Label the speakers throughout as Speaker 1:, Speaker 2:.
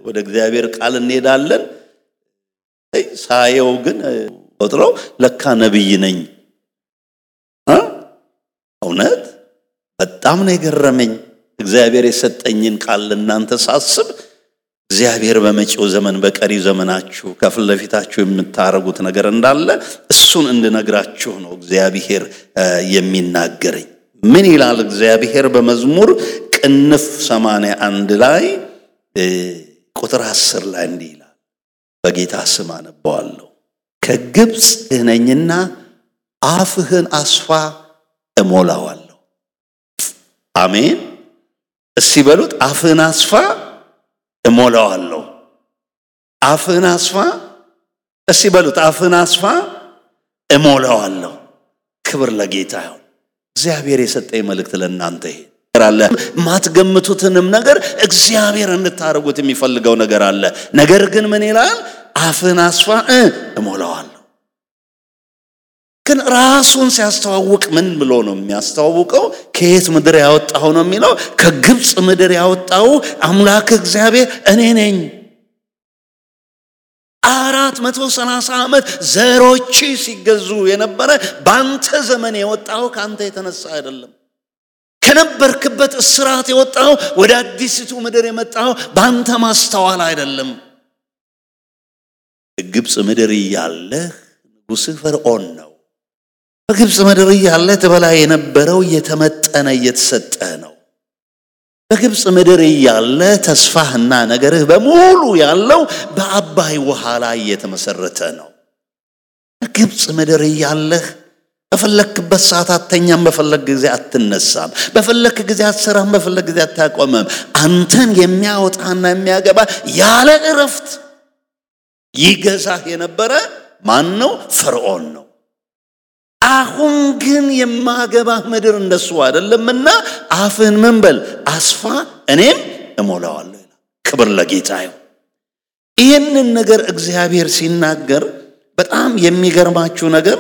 Speaker 1: ወደ እግዚአብሔር ቃል እንሄዳለን። ሳየው ግን ቆጥረው ለካ ነብይ ነኝ። እውነት በጣም ነው የገረመኝ። እግዚአብሔር የሰጠኝን ቃል ለእናንተ ሳስብ እግዚአብሔር በመጪው ዘመን በቀሪ ዘመናችሁ ከፊት ለፊታችሁ የምታረጉት ነገር እንዳለ እሱን እንድነግራችሁ ነው እግዚአብሔር የሚናገረኝ። ምን ይላል እግዚአብሔር በመዝሙር ቅንፍ ሰማንያ አንድ ላይ ቁጥር አስር ላይ እንዲህ ይላል። በጌታ ስም አነበዋለሁ። ከግብፅ ነኝና አፍህን አስፋ እሞላዋለሁ። አሜን። እስቲ በሉት አፍህን አስፋ እሞላዋለሁ። አፍህን አስፋ እስቲ በሉት አፍህን አስፋ እሞላዋለሁ። ክብር ለጌታ ይሁን። እግዚአብሔር የሰጠኝ መልእክት ለእናንተ ይሄ አለ። የማትገምቱትንም ነገር እግዚአብሔር እንድታደርጉት የሚፈልገው ነገር አለ። ነገር ግን ምን ይላል? አፍህን አስፋ እሞላዋለሁ። ግን ራሱን ሲያስተዋውቅ ምን ብሎ ነው የሚያስተዋውቀው? ከየት ምድር ያወጣው ነው የሚለው? ከግብፅ ምድር ያወጣው አምላክ እግዚአብሔር እኔ ነኝ። አራት መቶ ሰላሳ ዓመት ዘሮች ሲገዙ የነበረ በአንተ ዘመን የወጣው ከአንተ የተነሳ አይደለም። ከነበርክበት እስራት የወጣው ወደ አዲሲቱ ምድር የመጣው በአንተ ማስተዋል አይደለም። ግብፅ ምድር እያለህ ንጉሥህ ፈርዖን ነው። በግብፅ ምድር እያለ ትበላ የነበረው እየተመጠነ እየተሰጠ ነው። በግብፅ ምድር እያለ ተስፋህና ነገርህ በሙሉ ያለው በአባይ ውሃ ላይ እየተመሰረተ ነው። በግብፅ ምድር እያለህ በፈለክበት ሰዓት አተኛም፣ በፈለግ ጊዜ አትነሳም፣ በፈለክ ጊዜ አትሰራም፣ በፈለግ ጊዜ አታቆምም። አንተን የሚያወጣና የሚያገባ ያለ እረፍት ይገዛህ የነበረ ማን ነው? ፈርዖን ነው። አሁን ግን የማገባህ ምድር እንደሱ አይደለምና አፍህን ምን በል አስፋ፣ እኔም እሞላዋለሁ ይላል። ክብር ለጌታ ይሁን። ይህንን ነገር እግዚአብሔር ሲናገር በጣም የሚገርማችሁ ነገር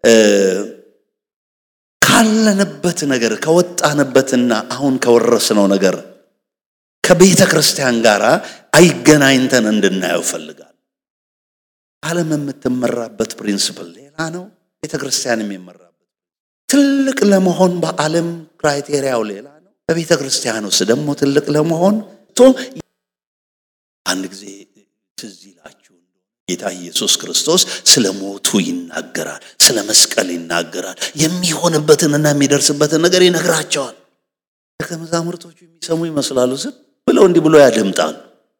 Speaker 1: ካለንበት ነገር ከወጣንበትና አሁን ከወረስነው ነገር ከቤተ ክርስቲያን ጋር አይገናኝተን እንድናየው ፈልጋል። ዓለም የምትመራበት ፕሪንስፕል ሌላ ነው። ቤተ ክርስቲያን የሚመራበት ትልቅ ለመሆን በዓለም ክራይቴሪያው ሌላ ነው። በቤተ ክርስቲያን ውስጥ ደግሞ ትልቅ ለመሆን ቶ አንድ ጊዜ ትዝ ይላችሁ ጌታ ኢየሱስ ክርስቶስ ስለ ሞቱ ይናገራል፣ ስለ መስቀል ይናገራል። የሚሆንበትንና የሚደርስበትን ነገር ይነግራቸዋል። ደቀ መዛሙርቶቹ የሚሰሙ ይመስላሉ። ዝም ብለው እንዲህ ብሎ ያደምጣሉ።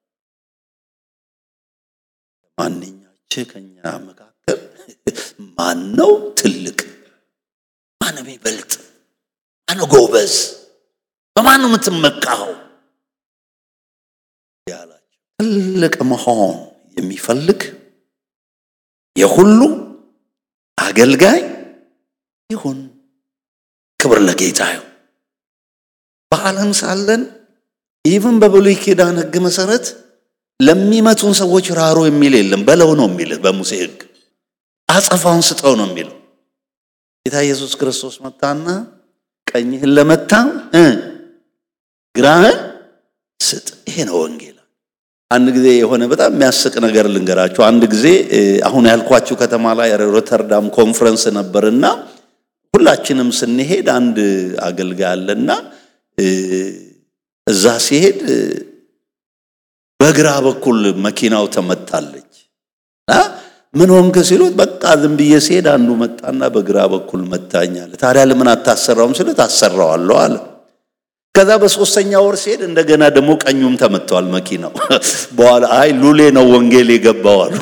Speaker 1: ማንኛችን ከኛ መካከል ማን ነው ትልቅ? ማን ነው የሚበልጥ? ማን ነው ጎበዝ? በማን ነው የምትመካው? ያላቸው ትልቅ መሆን የሚፈልግ የሁሉ አገልጋይ ይሁን። ክብር ለጌታ ይሁን። በዓለም ሳለን ኢቭን በብሉይ ኪዳን ሕግ መሰረት ለሚመቱን ሰዎች ራሩ የሚል የለም። በለው ነው የሚልህ በሙሴ ሕግ አጸፋውን ስጠው ነው የሚለው። ጌታ ኢየሱስ ክርስቶስ መጣና ቀኝህን ለመታ ግራህን ስጥ። ይሄ ነው ወንጌል። አንድ ጊዜ የሆነ በጣም የሚያስቅ ነገር ልንገራችሁ። አንድ ጊዜ አሁን ያልኳችሁ ከተማ ላይ ሮተርዳም ኮንፈረንስ ነበርና ሁላችንም ስንሄድ አንድ አገልጋይ አለና እዛ ሲሄድ በግራ በኩል መኪናው ተመታለች። ምን ሆንክ ሲሉት በቃ ዝም ብዬ ሲሄድ አንዱ መጣና በግራ በኩል መታኛል። ታዲያ ለምን አታሰራውም ሲሉት አሰራዋለሁ አለ። ከዛ በሶስተኛ ወር ሲሄድ እንደገና ደግሞ ቀኙም ተመቷል መኪናው። በኋላ አይ ሉሌ ነው ወንጌል የገባው አሉ።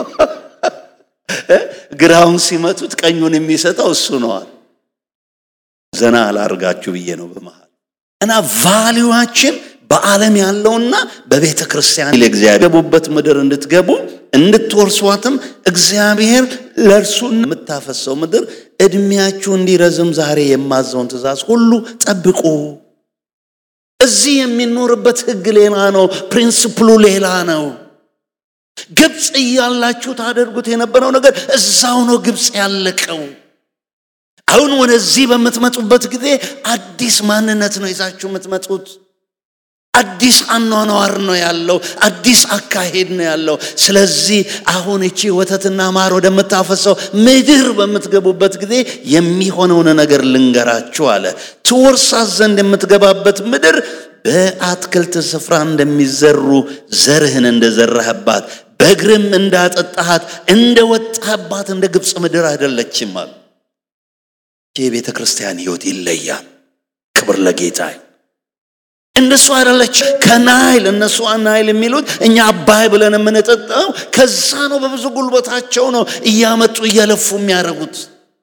Speaker 1: ግራውን ሲመቱት ቀኙን የሚሰጠው እሱ ነዋል። ዘና አላርጋችሁ ብዬ ነው በመሃል እና ቫሊዋችን በዓለም ያለውና በቤተ ክርስቲያን ለእግዚአብሔር ገቡበት ምድር እንድትገቡ እንድትወርሷትም እግዚአብሔር ለእርሱ የምታፈሰው ምድር እድሜያችሁ እንዲረዝም ዛሬ የማዘውን ትእዛዝ ሁሉ ጠብቁ። እዚህ የሚኖርበት ሕግ ሌላ ነው። ፕሪንስፕሉ ሌላ ነው። ግብፅ እያላችሁ ታደርጉት የነበረው ነገር እዛው ነው ግብፅ ያለቀው። አሁን ወደዚህ በምትመጡበት ጊዜ አዲስ ማንነት ነው ይዛችሁ የምትመጡት። አዲስ አኗኗር ነው ያለው። አዲስ አካሄድ ነው ያለው። ስለዚህ አሁን እቺ ወተትና ማር ወደምታፈሰው ምድር በምትገቡበት ጊዜ የሚሆነውን ነገር ልንገራችሁ አለ። ትወርሳት ዘንድ የምትገባበት ምድር በአትክልት ስፍራ እንደሚዘሩ ዘርህን እንደዘራህባት በእግርም እንዳጠጣሃት እንደወጣህባት እንደ ግብፅ ምድር አይደለችም አለ። የቤተ ክርስቲያን ሕይወት ይለያል። ክብር ለጌታ። እንደሱ አይደለች። ከናይል እነሱ ናይል የሚሉት እኛ አባይ ብለን የምንጠጣው ከዛ ነው። በብዙ ጉልበታቸው ነው እያመጡ እየለፉ የሚያደርጉት።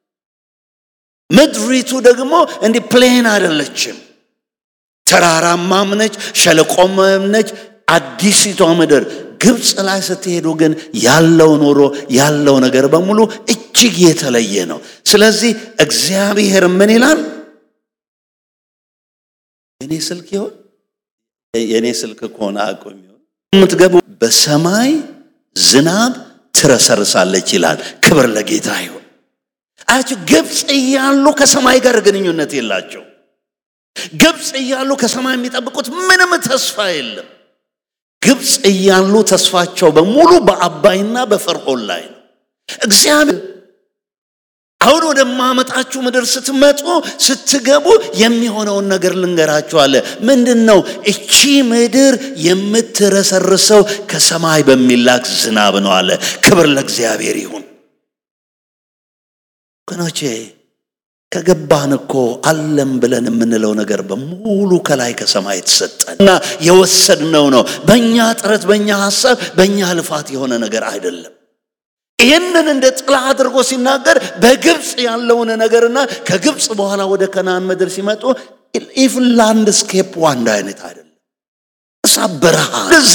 Speaker 1: ምድሪቱ ደግሞ እንዲህ ፕሌን አይደለችም። ተራራማም ነች፣ ሸለቆም ነች። አዲሲቷ ምድር ግብፅ ላይ ስትሄዱ ግን ያለው ኑሮ ያለው ነገር በሙሉ እጅግ የተለየ ነው። ስለዚህ እግዚአብሔር ምን ይላል? የኔ ስልክ ይሆን የኔ ስልክ ከሆነ አቁም ይሆን የምትገቡ በሰማይ ዝናብ ትረሰርሳለች ይላል። ክብር ለጌታ ይሁን። አያችሁ ግብፅ እያሉ ከሰማይ ጋር ግንኙነት የላቸው። ግብፅ እያሉ ከሰማይ የሚጠብቁት ምንም ተስፋ የለም። ግብፅ እያሉ ተስፋቸው በሙሉ በአባይና በፈርዖን ላይ ነው። እግዚአብሔር አሁን ወደማመጣችሁ ምድር ስትመጡ ስትገቡ የሚሆነውን ነገር ልንገራችኋለ። ምንድን ነው? እቺ ምድር የምትረሰርሰው ከሰማይ በሚላክ ዝናብ ነው አለ። ክብር ለእግዚአብሔር ይሁን። ወገኖቼ ከገባን እኮ አለም ብለን የምንለው ነገር በሙሉ ከላይ ከሰማይ የተሰጠን እና የወሰድነው ነው። በእኛ ጥረት፣ በእኛ ሀሳብ፣ በእኛ ልፋት የሆነ ነገር አይደለም። ይህንን እንደ ጥላ አድርጎ ሲናገር በግብፅ ያለውን ነገርና ከግብፅ በኋላ ወደ ከናን ምድር ሲመጡ ኢቭን ላንድስኬፕ አንድ አይነት አይደለም። እሳ በረሃ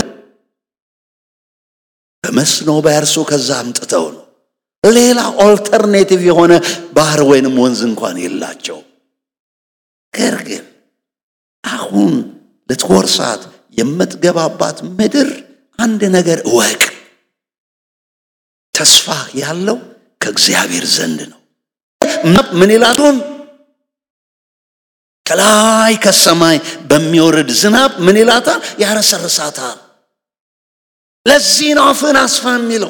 Speaker 1: በመስኖ በእርሱ ከዛ አምጥተው ነው። ሌላ ኦልተርኔቲቭ የሆነ ባህር ወይንም ወንዝ እንኳን የላቸው። ነገር ግን አሁን ልትወርሳት የምትገባባት ምድር አንድ ነገር እወቅ ተስፋ ያለው ከእግዚአብሔር ዘንድ ነው። ምን ይላቱን ከላይ ከሰማይ በሚወርድ ዝናብ ምን ይላታል? ያረሰርሳታል። ለዚህ ነው አፍህን አስፋ የሚለው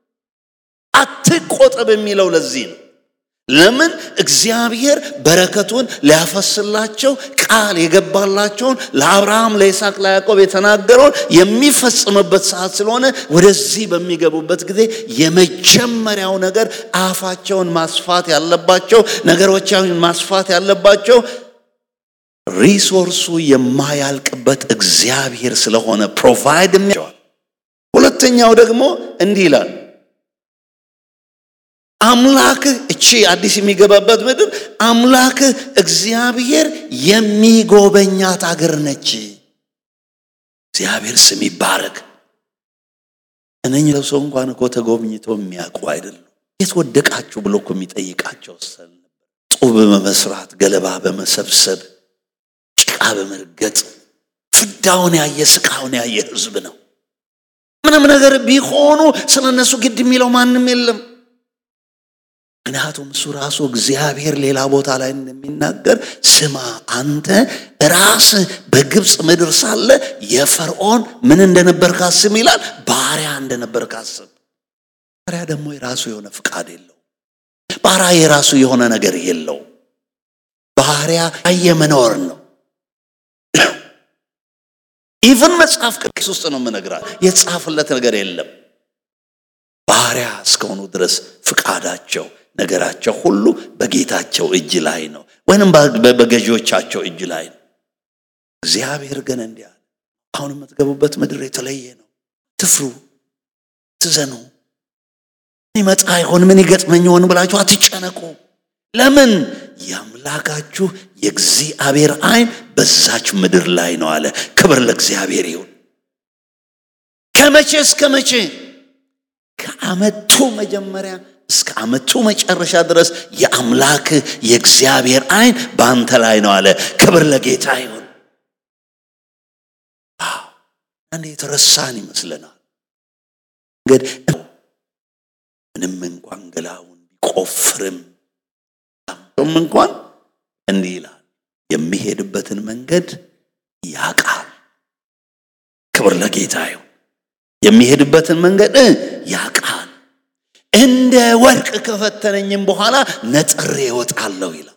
Speaker 1: አትቆጠብ የሚለው ለዚህ ነው። ለምን እግዚአብሔር በረከቱን ሊያፈስላቸው ቃል የገባላቸውን ለአብርሃም፣ ለይስሐቅ፣ ለያዕቆብ የተናገረውን የሚፈጽምበት ሰዓት ስለሆነ ወደዚህ በሚገቡበት ጊዜ የመጀመሪያው ነገር አፋቸውን ማስፋት ያለባቸው ነገሮችን ማስፋት ያለባቸው ሪሶርሱ የማያልቅበት እግዚአብሔር ስለሆነ ፕሮቫይድ የሚያቸዋል። ሁለተኛው ደግሞ እንዲህ ይላል አምላክህ እቺ አዲስ የሚገባበት ምድር አምላክህ እግዚአብሔር የሚጎበኛት አገር ነች። እግዚአብሔር ስም ይባረክ። እነኝ ሰው እንኳን እኮ ተጎብኝቶ የሚያውቁ አይደሉም። የት ወደቃችሁ ብሎ እኮ የሚጠይቃቸው ሰል ጡብ በመስራት ገለባ በመሰብሰብ ጭቃ በመርገጥ ፍዳውን ያየ ስቃውን ያየ ህዝብ ነው። ምንም ነገር ቢሆኑ ስለ እነሱ ግድ የሚለው ማንም የለም። ምክንያቱም እሱ ራሱ እግዚአብሔር ሌላ ቦታ ላይ እንደሚናገር ስማ አንተ ራስህ በግብፅ ምድር ሳለ የፈርዖን ምን እንደነበር ካስብ ይላል ባሪያ እንደነበር ካስብ ባሪያ ደግሞ የራሱ የሆነ ፍቃድ የለው ባሪያ የራሱ የሆነ ነገር የለው ባሪያ የመኖር ነው ኢቭን መጽሐፍ ቅዱስ ውስጥ ነው የምነግራት የተጻፈለት ነገር የለም ባሪያ እስከሆኑ ድረስ ፍቃዳቸው ነገራቸው ሁሉ በጌታቸው እጅ ላይ ነው፣ ወይንም በገዢዎቻቸው እጅ ላይ ነው። እግዚአብሔር ግን እንዲህ አለ፣ አሁን የምትገቡበት ምድር የተለየ ነው። ትፍሩ፣ ትዘኑ። ይመጣ ይሆን ምን ይገጥመኝ ይሆን ብላችሁ አትጨነቁ። ለምን የአምላካችሁ የእግዚአብሔር ዓይን በዛች ምድር ላይ ነው አለ። ክብር ለእግዚአብሔር ይሁን። ከመቼ እስከ መቼ? ከዓመቱ መጀመሪያ እስከ ዓመቱ መጨረሻ ድረስ የአምላክ የእግዚአብሔር ዓይን በአንተ ላይ ነው አለ። ክብር ለጌታ ይሁን። አንድ የተረሳን ይመስለናል። እንግዲህ ምንም እንኳን ገላውን ቢቆፍርም እንኳን እንዲህ ይላል የሚሄድበትን መንገድ ያቃል። ክብር ለጌታ ይሁን። የሚሄድበትን መንገድ ያውቃል። እንደ ወርቅ ከፈተነኝም በኋላ ነጥሬ እወጣለሁ ይላል።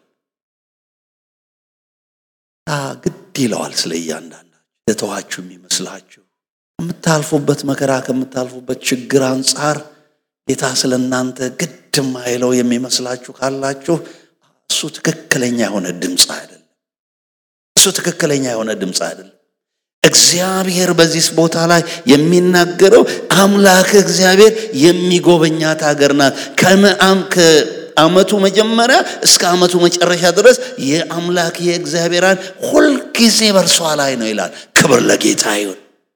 Speaker 1: ግድ ይለዋል ስለ እያንዳንዳችሁ የተዋችሁ የሚመስላችሁ ከምታልፉበት መከራ ከምታልፉበት ችግር አንጻር ጌታ ስለ እናንተ ግድ ማይለው የሚመስላችሁ ካላችሁ እሱ ትክክለኛ የሆነ ድምፅ አይደለም። እሱ ትክክለኛ የሆነ ድምፅ አይደለም። እግዚአብሔር በዚህ ቦታ ላይ የሚናገረው አምላክ እግዚአብሔር የሚጎበኛት ሀገር ናት። ከዓመቱ መጀመሪያ እስከ ዓመቱ መጨረሻ ድረስ የአምላክ የእግዚአብሔርን ሁልጊዜ በእርሷ ላይ ነው ይላል። ክብር ለጌታ ይሁን።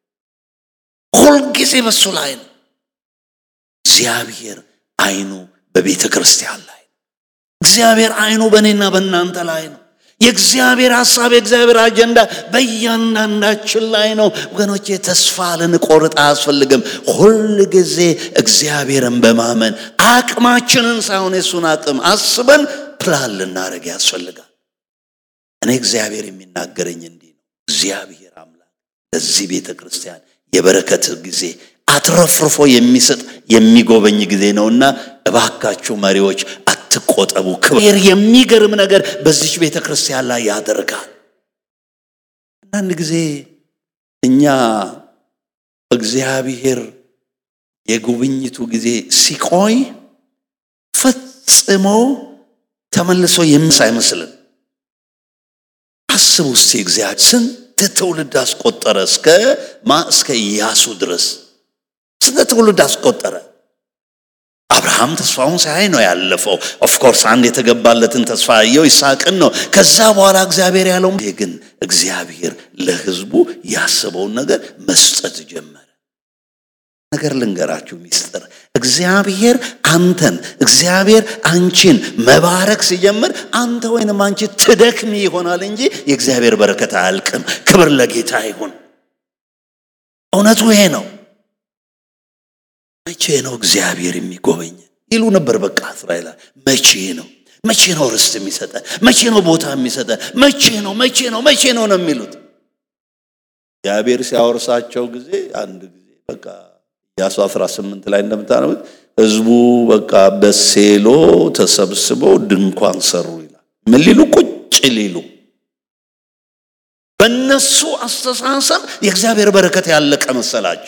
Speaker 1: ሁልጊዜ በሱ ላይ ነው። እግዚአብሔር አይኑ በቤተ ክርስቲያን ላይ ነው። እግዚአብሔር አይኑ በእኔና በእናንተ ላይ ነው። የእግዚአብሔር ሐሳብ የእግዚአብሔር አጀንዳ በእያንዳንዳችን ላይ ነው። ወገኖቼ ተስፋ ልንቆርጥ አያስፈልግም። ሁል ጊዜ እግዚአብሔርን በማመን አቅማችንን ሳይሆን የሱን አቅም አስበን ፕላን ልናደርግ ያስፈልጋል። እኔ እግዚአብሔር የሚናገረኝ እንዲህ ነው። እግዚአብሔር አምላክ ለዚህ ቤተ ክርስቲያን የበረከት ጊዜ አትረፍርፎ የሚሰጥ የሚጎበኝ ጊዜ ነውና እባካችሁ መሪዎች አትቆጠቡ። ክብር የሚገርም ነገር በዚች ቤተ ክርስቲያን ላይ ያደርጋል። አንዳንድ ጊዜ እኛ እግዚአብሔር የጉብኝቱ ጊዜ ሲቆይ ፈጽሞ ተመልሶ የምስ አይመስልን። አስቡ እስቲ እግዚአብሔር ስንት ትውልድ አስቆጠረ? እስከ ማ እስከ ኢያሱ ድረስ ስንት ትውልድ አስቆጠረ? አብርሃም ተስፋውን ሳያይ ነው ያለፈው። ኦፍኮርስ አንድ የተገባለትን ተስፋ ያየው ይስሐቅን ነው። ከዛ በኋላ እግዚአብሔር ያለው ግን እግዚአብሔር ለሕዝቡ ያስበውን ነገር መስጠት ጀመረ። ነገር ልንገራችሁ ሚስጥር፣ እግዚአብሔር አንተን እግዚአብሔር አንቺን መባረክ ሲጀምር አንተ ወይንም አንቺ ትደክሚ ይሆናል እንጂ የእግዚአብሔር በረከት አያልቅም። ክብር ለጌታ ይሁን። እውነቱ ይሄ ነው። መቼ ነው እግዚአብሔር የሚጎበኝ ይሉ ነበር። በቃ እስራኤል መቼ ነው መቼ ነው ርስት የሚሰጠን? መቼ ነው ቦታ የሚሰጠን? መቼ ነው መቼ ነው መቼ ነው ነው የሚሉት። እግዚአብሔር ሲያወርሳቸው ጊዜ አንድ ጊዜ በቃ ኢያሱ 18 ላይ እንደምታነቡት ህዝቡ በቃ በሴሎ ተሰብስበው ድንኳን ሰሩ ይላል። ምን ሊሉ ቁጭ ሊሉ በእነሱ አስተሳሰብ የእግዚአብሔር በረከት ያለቀ መሰላቸው።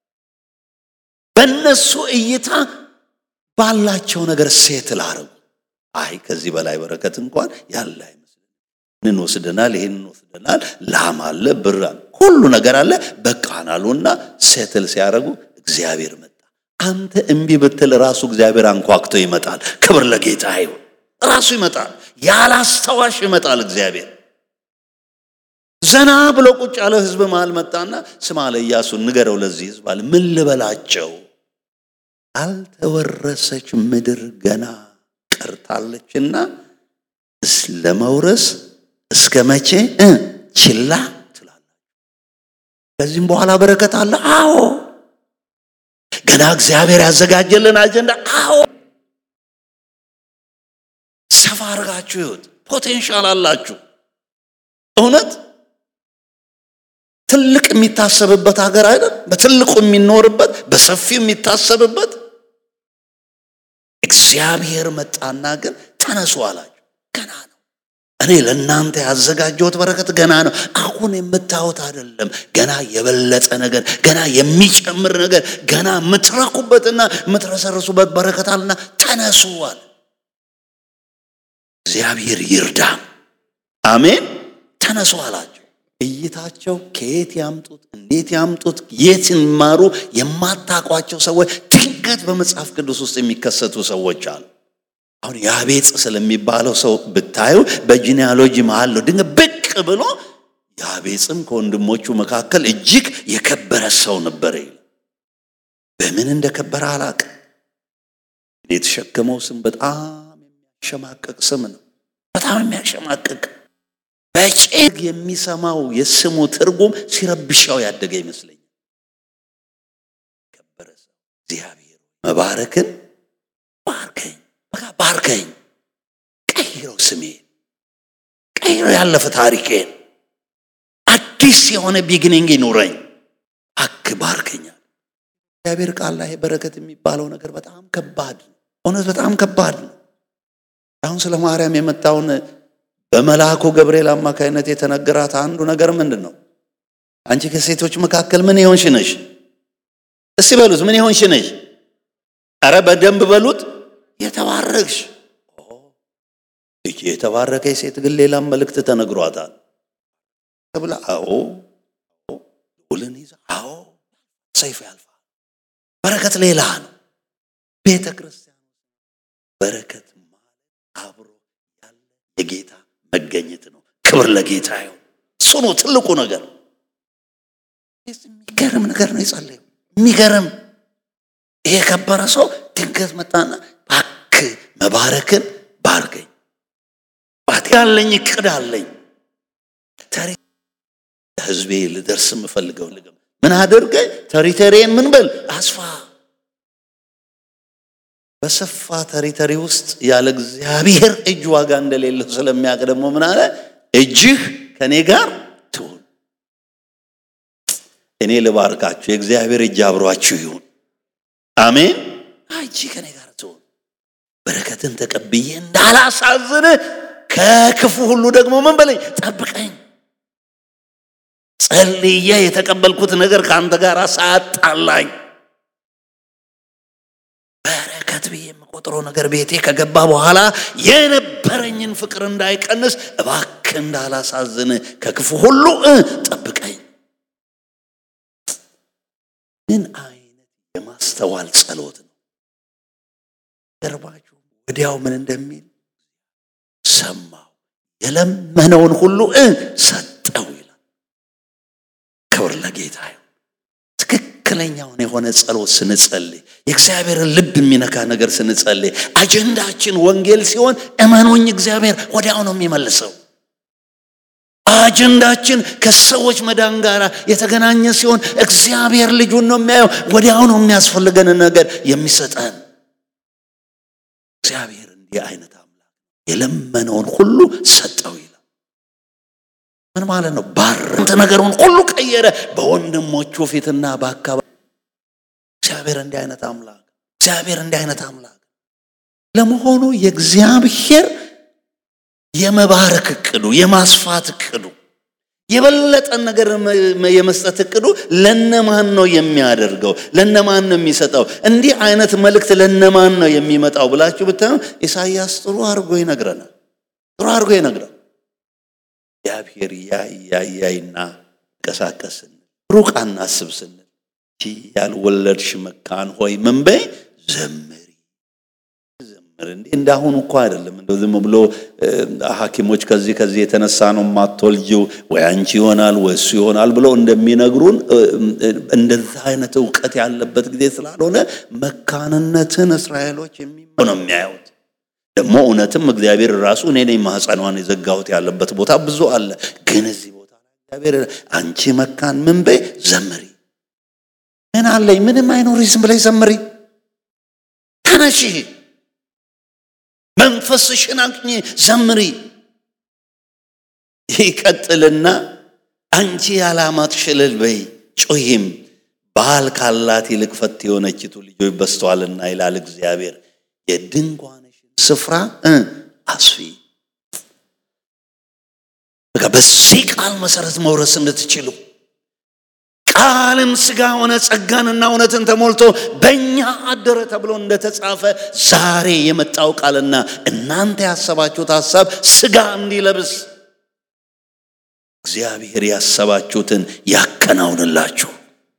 Speaker 1: በእነሱ እይታ ባላቸው ነገር ሴት ላረጉ። አይ ከዚህ በላይ በረከት እንኳን ያለ አይመስልም። ይህንን ወስደናል፣ ይህንን ወስደናል፣ ላም አለ፣ ብር አለ፣ ሁሉ ነገር አለ፣ በቃን አሉና ሴትል ሲያደርጉ እግዚአብሔር መጣ። አንተ እምቢ ብትል ራሱ እግዚአብሔር አንኳክቶ ይመጣል። ክብር ለጌታ ይሁን። ራሱ ይመጣል፣ ያላስተዋሽ ይመጣል እግዚአብሔር። ዘና ብሎ ቁጭ ያለ ህዝብ መሃል መጣና ስማ አለ ኢያሱ፣ ንገረው ለዚህ ህዝብ አለ ምን ልበላቸው አልተወረሰች ምድር ገና ቀርታለችና ለመውረስ እስከ መቼ ችላ ትላላችሁ? ከዚህም በኋላ በረከት አለ። አዎ ገና እግዚአብሔር ያዘጋጀልን አጀንዳ። አዎ ሰፋ አድርጋችሁ ይሁት ፖቴንሻል አላችሁ። እውነት ትልቅ የሚታሰብበት ሀገር አይደል? በትልቁ የሚኖርበት በሰፊው የሚታሰብበት እግዚአብሔር መጣና ግን ተነሱ አላቸው። ገና ነው። እኔ ለእናንተ ያዘጋጀሁት በረከት ገና ነው። አሁን የምታዩት አይደለም። ገና የበለጠ ነገር፣ ገና የሚጨምር ነገር፣ ገና የምትረኩበትና የምትረሰርሱበት በረከት አለና ተነሱ አለ። እግዚአብሔር ይርዳ። አሜን። ተነሱ አላቸው። እይታቸው ከየት ያምጡት እንዴት ያምጡት የት ይማሩ የማታውቋቸው ሰዎች ድንገት በመጽሐፍ ቅዱስ ውስጥ የሚከሰቱ ሰዎች አሉ። አሁን ያቤጽ ስለሚባለው ሰው ብታዩ በጂኒያሎጂ መሃል ነው ድንገት ብቅ ብሎ ያቤጽም ከወንድሞቹ መካከል እጅግ የከበረ ሰው ነበረ። በምን እንደከበረ አላቅም። የተሸከመው ስም በጣም የሚያሸማቀቅ ስም ነው። በጣም የሚያሸማቀቅ በጭግ የሚሰማው የስሙ ትርጉም ሲረብሻው ያደገ ይመስለኛል። ከበረ ሰው እግዚአብሔር መባረክን ባርከኝ፣ በቃ ባርከኝ፣ ቀይረው ስሜን፣ ቀይረው ያለፈ ታሪኬን፣ አዲስ የሆነ ቢግኒንግ ይኑረኝ። እባክህ ባርከኛል። እግዚአብሔር ቃል ላይ በረከት የሚባለው ነገር በጣም ከባድ ነው። እውነት በጣም ከባድ ነው። አሁን ስለ ማርያም የመጣውን በመልአኩ ገብርኤል አማካይነት የተነገራት አንዱ ነገር ምንድን ነው? አንቺ ከሴቶች መካከል ምን የሆንሽ ነሽ? እስቲ በሉት፣ ምን የሆንሽ ነሽ? አረ በደንብ በሉት፣ የተባረክሽ። ይቺ የተባረከች ሴት ግን ሌላም መልእክት ተነግሯታል ተብላ፣ አዎ ውልን ይዛ፣ አዎ ሰይፍ ያልፋል። በረከት ሌላ ነው። ቤተ ክርስቲያን በረከት ማለት አብሮ ያለ የጌታ መገኘት ነው። ክብር ለጌታ ይሁን። እሱ ነው ትልቁ ነገር። የሚገርም ነገር ነው የጸለየው። የሚገርም ይሄ የከበረ ሰው ድንገት መጣና እባክህ መባረክን ባርገኝ፣ ባት ያለኝ እቅድ አለኝ ተሪ ህዝቤ ልደርስ የምፈልገው ልግም ምን አድርገ ተሪተሪን ምን በል አስፋ በሰፋ ተሪተሪ ውስጥ ያለ እግዚአብሔር እጅ ዋጋ እንደሌለው ስለሚያውቅ ደግሞ ምን አለ? እጅህ ከእኔ ጋር ትሁን። እኔ ልባርካችሁ፣ የእግዚአብሔር እጅ አብሯችሁ ይሁን። አሜን። እጅ ከእኔ ጋር ትሁን። በረከትን ተቀብዬ እንዳላሳዝንህ ከክፉ ሁሉ ደግሞ ምን በለኝ ጠብቀኝ። ጸልዬ የተቀበልኩት ነገር ከአንተ ጋር ሳያጣላኝ በረከት ብዬ የምቆጥረው ነገር ቤቴ ከገባ በኋላ የነበረኝን ፍቅር እንዳይቀንስ እባክህ እንዳላሳዝን ከክፉ ሁሉ ጠብቀኝ። ምን አይነት የማስተዋል ጸሎት ነው! ገርባችሁ ወዲያው ምን እንደሚል ሰማው፣ የለመነውን ሁሉ ሰጠው ይላል። ክብር ለጌታ ይሁን። ትክክለኛውን የሆነ ጸሎት ስንጸልይ የእግዚአብሔርን ልብ የሚነካ ነገር ስንጸልይ አጀንዳችን ወንጌል ሲሆን እመኖኝ እግዚአብሔር ወዲያው ነው የሚመልሰው። አጀንዳችን ከሰዎች መዳን ጋር የተገናኘ ሲሆን እግዚአብሔር ልጁን ነው የሚያየው። ወዲያው ነው የሚያስፈልገንን ነገር የሚሰጠን። እግዚአብሔር እንዲህ አይነት አምላክ የለመነውን ሁሉ ሰጠው ይላል። ምን ማለት ነው? ባረንት ነገሩን ሁሉ ቀየረ በወንድሞቹ ፊትና በአካባቢ። እግዚአብሔር እንዲህ አይነት አምላክ እግዚአብሔር እንዲህ አይነት አምላክ ለመሆኑ የእግዚአብሔር የመባረክ እቅዱ የማስፋት እቅዱ የበለጠን ነገር የመስጠት እቅዱ ለነማን ነው የሚያደርገው? ለነማን ነው የሚሰጠው? እንዲህ አይነት መልእክት ለነማን ነው የሚመጣው ብላችሁ ብታዩ ኢሳይያስ ጥሩ አድርጎ ይነግረናል። ጥሩ አድርጎ ይነግረናል። እግዚአብሔር ያይ ያይ ያይና እንቀሳቀስ ስንል ሩቅ አናስብ ስንል ያልወለድሽ መካን ሆይ ምን በይ ዘምሪ ዘምር። እንዴ እንዳሁኑ እኮ አይደለም። እንደው ዝም ብሎ ሐኪሞች ከዚህ ከዚህ የተነሳ ነው የማትወልጂው ወይ አንቺ ይሆናል ወይ እሱ ይሆናል ብለው እንደሚነግሩን እንደዛ አይነት እውቀት ያለበት ጊዜ ስላልሆነ መካንነትን እስራኤሎች የሚመ ነው የሚያዩት ደግሞ እውነትም እግዚአብሔር ራሱ እኔ ነኝ ማህፀኗን የዘጋሁት ያለበት ቦታ ብዙ አለ። ግን እዚህ ቦታ እግዚአብሔር አንቺ መካን ምን በይ ዘምሪ። ምን አለኝ ምንም አይኖሪ፣ ዝም ብለሽ ዘምሪ። ተነሺ፣ መንፈስሽን አቅኚ፣ ዘምሪ። ይቀጥልና አንቺ ያላማጥሽ እልል በይ ጩሂም፣ ባል ካላት ይልቅ ፈት የሆነችቱ ልጆች በዝተዋልና ይላል እግዚአብሔር የድንኳን ስፍራ አስፊ። በቃ በዚህ ቃል መሰረት መውረስ እንድትችሉ ቃልም ስጋ ሆነ ጸጋንና እውነትን ተሞልቶ በእኛ አደረ ተብሎ እንደተጻፈ ዛሬ የመጣው ቃልና እናንተ ያሰባችሁት ሀሳብ ስጋ እንዲለብስ እግዚአብሔር ያሰባችሁትን ያከናውንላችሁ።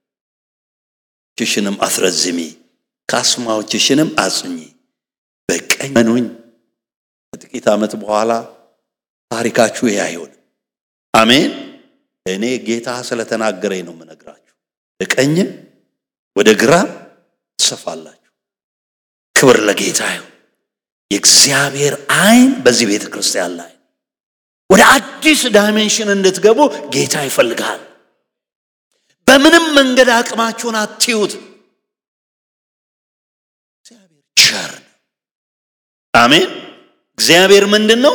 Speaker 1: ችሽንም አስረዝሚ፣ ካስማዎችሽንም አጽኚ በቀኝ መኑኝ። ከጥቂት ዓመት በኋላ ታሪካችሁ ይህ አይሆንም። አሜን። እኔ ጌታ ስለተናገረኝ ነው የምነግራችሁ። በቀኝም ወደ ግራ ትሰፋላችሁ። ክብር ለጌታ ይሁን። የእግዚአብሔር አይን በዚህ ቤተ ክርስቲያን ላይ ወደ አዲስ ዳይሜንሽን እንድትገቡ ጌታ ይፈልጋል። በምንም መንገድ አቅማችሁን አትዩት። እግዚአብሔር ቸር ነው። አሜን። እግዚአብሔር ምንድን ነው?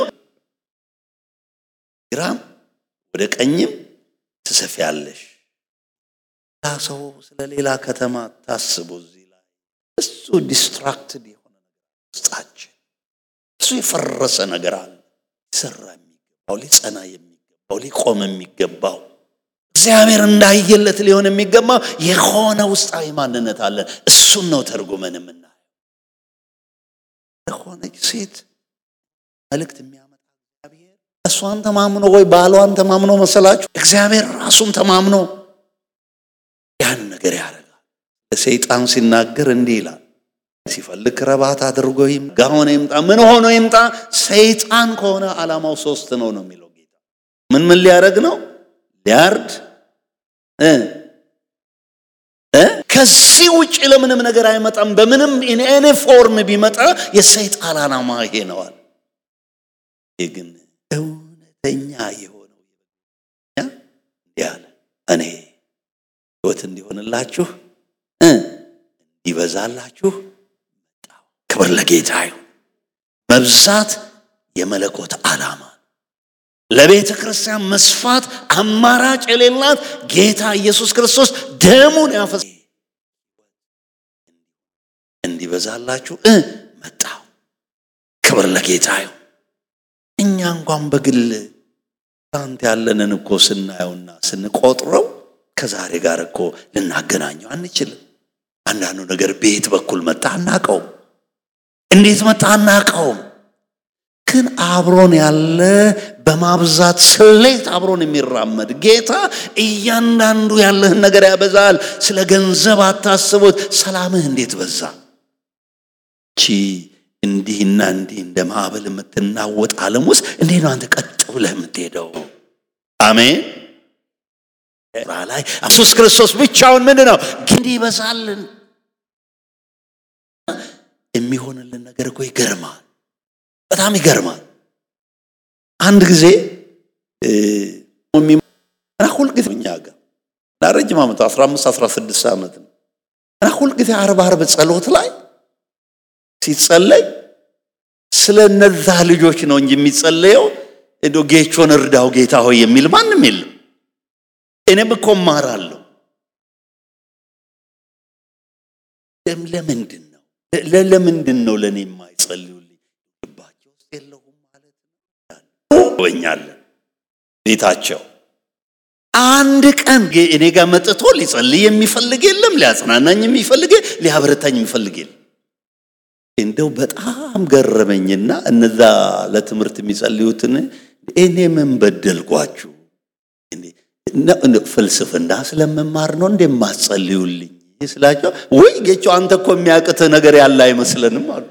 Speaker 1: ግራም ወደ ቀኝም ትሰፊያለሽ። ሰው ስለ ሌላ ከተማ ታስቡ። እዚህ ላይ እሱ ዲስትራክትድ የሆነ ውስጣችን እሱ የፈረሰ ነገር አለ። ሊሰራ የሚገባው ሊጸና የሚገባው ሊቆም የሚገባው እግዚአብሔር እንዳየለት ሊሆን የሚገባው የሆነ ውስጣዊ ማንነት አለን። እሱን ነው ተርጉመን የምናየው። የሆነች ሴት መልእክት የሚያመጣ እግዚአብሔር እሷን ተማምኖ ወይ ባሏን ተማምኖ መሰላችሁ? እግዚአብሔር ራሱን ተማምኖ ያን ነገር ያደርጋል። ሰይጣን ሲናገር እንዲህ ይላል ሲፈልግ ክረባት አድርጎ ይምጣ ሆነ ይምጣ ምን ሆኖ ይምጣ፣ ሰይጣን ከሆነ ዓላማው ሶስት ነው ነው የሚለው ጌታ። ምን ምን ሊያደርግ ነው? ሊያርድ እ እ ከዚህ ውጭ ለምንም ነገር አይመጣም። በምንም ኢን ፎርም ቢመጣ የሰይጣን ዓላማ ይሄ ነዋል። ይህ ግን እውነተኛ የሆነው ያለ እኔ ህይወት እንዲሆንላችሁ እ እንዲበዛላችሁ መጣሁ። ክብር ለጌታ ይሁን። መብዛት የመለኮት ዓላማ ለቤተ ክርስቲያን መስፋት አማራጭ የሌላት ጌታ ኢየሱስ ክርስቶስ ደሙን ያፈስ እንዲበዛላችሁ እ መጣሁ። ክብር ለጌታ ይሁን። እኛ እንኳን በግል አንተ ያለንን እኮ ስናየውና ስንቆጥረው ከዛሬ ጋር እኮ ልናገናኘው አንችልም። አንዳንዱ ነገር ቤት በኩል መጣ አናቀውም፣ እንዴት መጣ አናቀውም። ግን አብሮን ያለ በማብዛት ስሌት አብሮን የሚራመድ ጌታ እያንዳንዱ ያለህን ነገር ያበዛል። ስለ ገንዘብ አታስቡት። ሰላምህ እንዴት በዛ! ቺ እንዲህና እንዲህ እንደ ማዕበል የምትናወጥ ዓለም ውስጥ እንዴት ነው አንተ ቀጥ ብለህ የምትሄደው? አሜን። ላይ ኢየሱስ ክርስቶስ ብቻውን ምንድን ነው ግን ይበዛልን የሚሆንልን ነገር እኮ ይገርማል። በጣም ይገርማል። አንድ ጊዜ እና ሁልጊዜ እኛ ጋር ለረጅም ዓመት 15 16 ዓመት ነው እና ሁልጊዜ አርብ አርብ ጸሎት ላይ ሲጸለይ ስለ እነዛ ልጆች ነው እንጂ የሚጸለየው እንዶ ጌቾን እርዳው ጌታ ሆይ የሚል ማንም የለም። እኔም እኮ እማራለሁ። ለምንድን ነው ለምንድን ነው ለእኔ የማይጸልዩልኝ? ልባቸው ውስጥ የለሁም ማለት ነው። ወኛለን ቤታቸው አንድ ቀን እኔ ጋር መጥቶ ሊጸልይ የሚፈልግ የለም፣ ሊያጽናናኝ የሚፈልግ ሊያበረታኝ የሚፈልግ የለም። እንደው በጣም ገረመኝና እነዛ ለትምህርት የሚጸልዩትን እኔ ምን በደልኳችሁ? ፍልስፍና ስለመማር ነው እንደማትጸልዩልኝ ስላቸው፣ ወይ ጌቸው አንተ እኮ የሚያቅትህ ነገር ያለ አይመስለንም አሉ።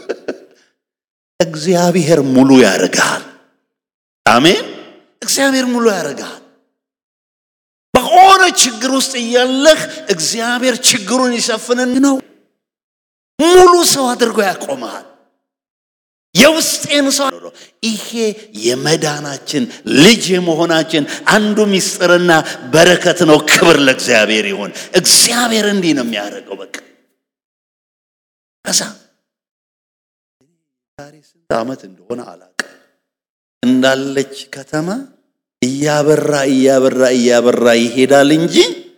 Speaker 1: እግዚአብሔር ሙሉ ያደርግሃል። አሜን። እግዚአብሔር ሙሉ ያደርግሃል። በሆነ ችግር ውስጥ እያለህ እግዚአብሔር ችግሩን ይሸፍንን ነው ሙሉ ሰው አድርጎ ያቆመሃል። የውስጤን ሰው ይሄ የመዳናችን ልጅ የመሆናችን አንዱ ምስጢርና በረከት ነው። ክብር ለእግዚአብሔር ይሁን። እግዚአብሔር እንዲህ ነው የሚያደርገው። በቃ ከዛ ዛሬ ስንት ዓመት እንደሆነ አላውቅም እንዳለች ከተማ እያበራ እያበራ እያበራ ይሄዳል እንጂ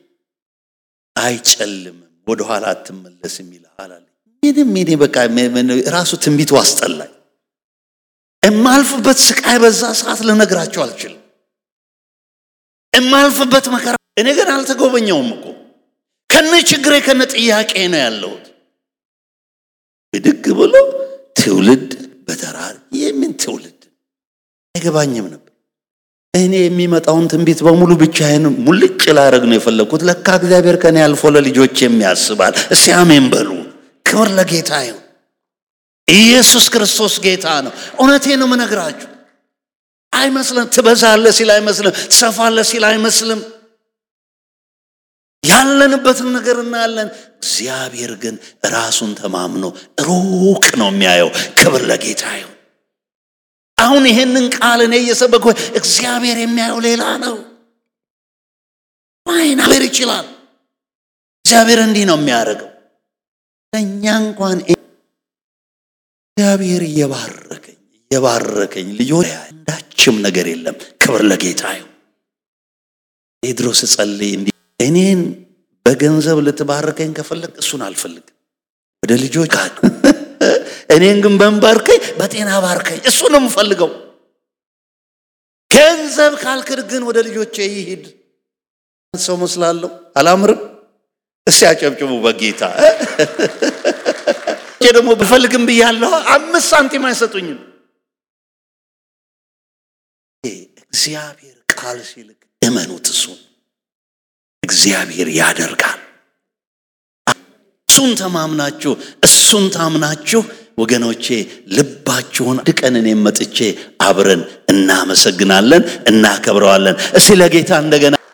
Speaker 1: አይጨልምም። ወደኋላ አትመለስም ይልሃል አለ። ምንም እኔ በቃ ራሱ ትንቢቱ አስጠላኝ። የማልፍበት ስቃይ በዛ ሰዓት ልነግራቸው አልችልም። የማልፍበት መከራ እኔ ግን አልተጎበኘውም እኮ ከነ ችግሬ ከነ ጥያቄ ነው ያለሁት። ብድግ ብሎ ትውልድ በተራር የምን ትውልድ አይገባኝም ነበር። እኔ የሚመጣውን ትንቢት በሙሉ ብቻዬን ሙልጭ ላረግ ነው የፈለግኩት። ለካ እግዚአብሔር ከኔ አልፎ ለልጆች የሚያስባል። እስቲ አሜን በሉ። ክብር ለጌታ ይሁን። ኢየሱስ ክርስቶስ ጌታ ነው። እውነቴ ነው የምነግራችሁ። አይመስልም። ትበዛለህ ሲል አይመስልም። ትሰፋለህ ሲል አይመስልም። ያለንበትን ነገር እናያለን። እግዚአብሔር ግን ራሱን ተማምኖ ሩቅ ነው የሚያየው። ክብር ለጌታ ይሁን። አሁን ይሄንን ቃል እኔ እየሰበኩ እግዚአብሔር የሚያየው ሌላ ነው። ማይናበር ይችላል። እግዚአብሔር እንዲህ ነው የሚያደርገው። ለእኛ እንኳን እግዚአብሔር እየባረከኝ እየባረከኝ ልጆች አንዳችም ነገር የለም። ክብር ለጌታ ይሁን። ቴድሮስ ጸልይ እንዲህ እኔን በገንዘብ ልትባርከኝ ከፈለግ እሱን አልፈልግም። ወደ ልጆች ጋር እኔን ግን በንባርከኝ በጤና ባርከኝ፣ እሱ ነው የምፈልገው። ገንዘብ ካልክድ ግን ወደ ልጆቼ ይሂድ። ሰው መስላለሁ፣ አላምርም። እስቲ አጨብጭቡ በጌታ ደግሞ ብፈልግም ብያለሁ። አምስት ሳንቲም አይሰጡኝም። እግዚአብሔር ቃል ሲልክ እመኑት። እሱን እግዚአብሔር ያደርጋል። እሱን ተማምናችሁ እሱን ታምናችሁ ወገኖቼ ልባችሁን አንድ ቀን እኔም መጥቼ አብረን እናመሰግናለን፣ እናከብረዋለን። እስቲ ለጌታ እንደገና